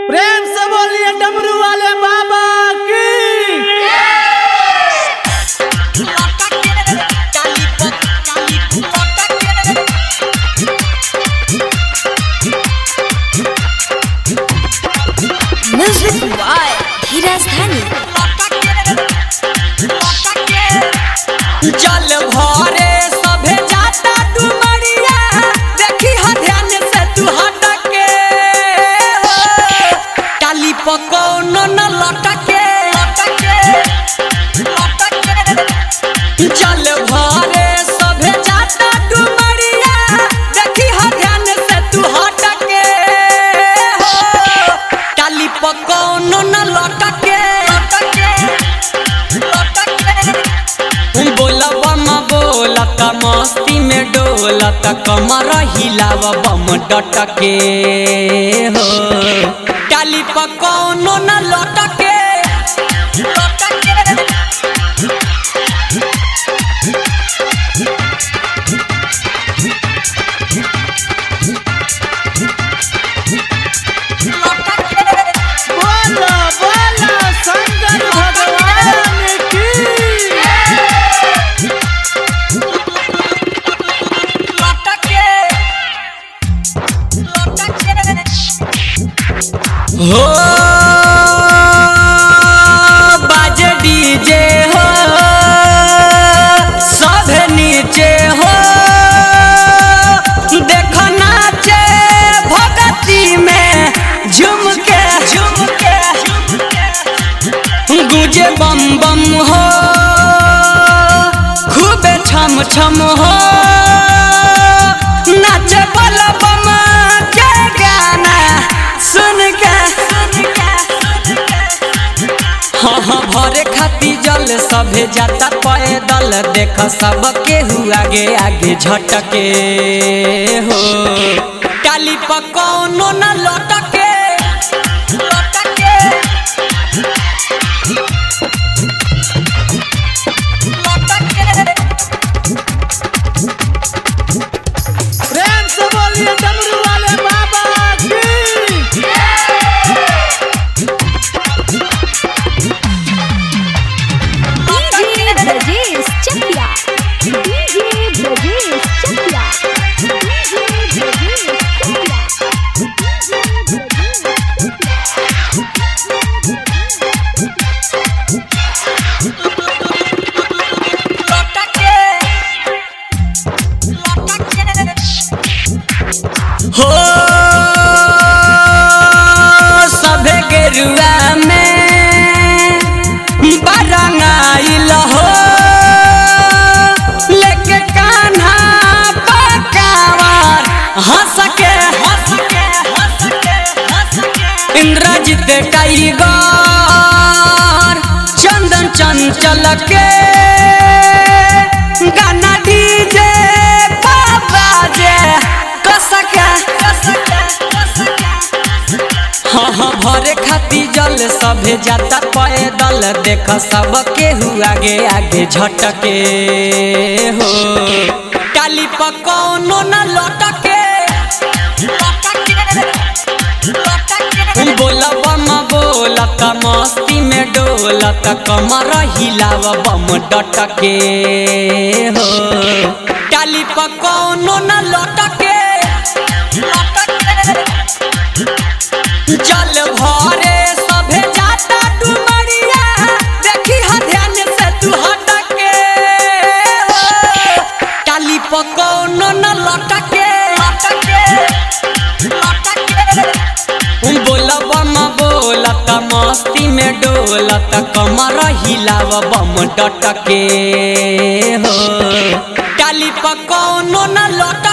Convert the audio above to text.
प्रेम से बोलिए डमरू वाले बाबा की म्यूजिक बाय धीरज धनी जल भरे सभे जाता डुमरिया देखी हा ध्यान से तू हटके टाली पकौन न लटके जल भरे सभे जाता डुमरिया देखी हा ध्यान से तू हटके टाली पकौन न लटके बोला बम बोलत मस्ती में डोलत कमर हिलाव बम डटके हो टाली पकौनो न लटके बोलो बोलो शंकर भगवान की हो बाजे डीजे हो सब नीचे हो देख नाचे भगती में झुम के झुम के गुजे बम बम हो खूबे छम छम हो नाचे बल बम के गाना सुन के हाँ हाँ भरे खाती जल सभे जाता पैदल देख सब केहू आगे आगे झटके हो टाली पकौनो न लटके प्रेम से बोलिए डमरू वाले बाबा की DJ Brajesh Chakia DJ Brajesh Chakia DJ Brajesh Chakia हो सभे गेरुआ में बरंगाइल हो लेके कान्हा पकावर हंस के हंस के हंस के हंस के इंद्रजित टाइगर चंदन चंचल के गाना डीजे बाबा जे कसके हाँ हाँ भरे खाती जल सभे जाता पैदल देख सब केहू आगे आगे झटके हो टाली पकौनो न लटके बोला बम बोलत मस्ती में डोलत कमर हिलाव बम डटके हो टाली पकौनो न लटके जल भरे सभे जाता डुमरिया देखी हा ध्यान से तू हटके हो टाली पकौनो न लटके बोला बम बोलत मस्ती में डोलत कमर हिलाव बम डटके हो टाली पकौनो न लटके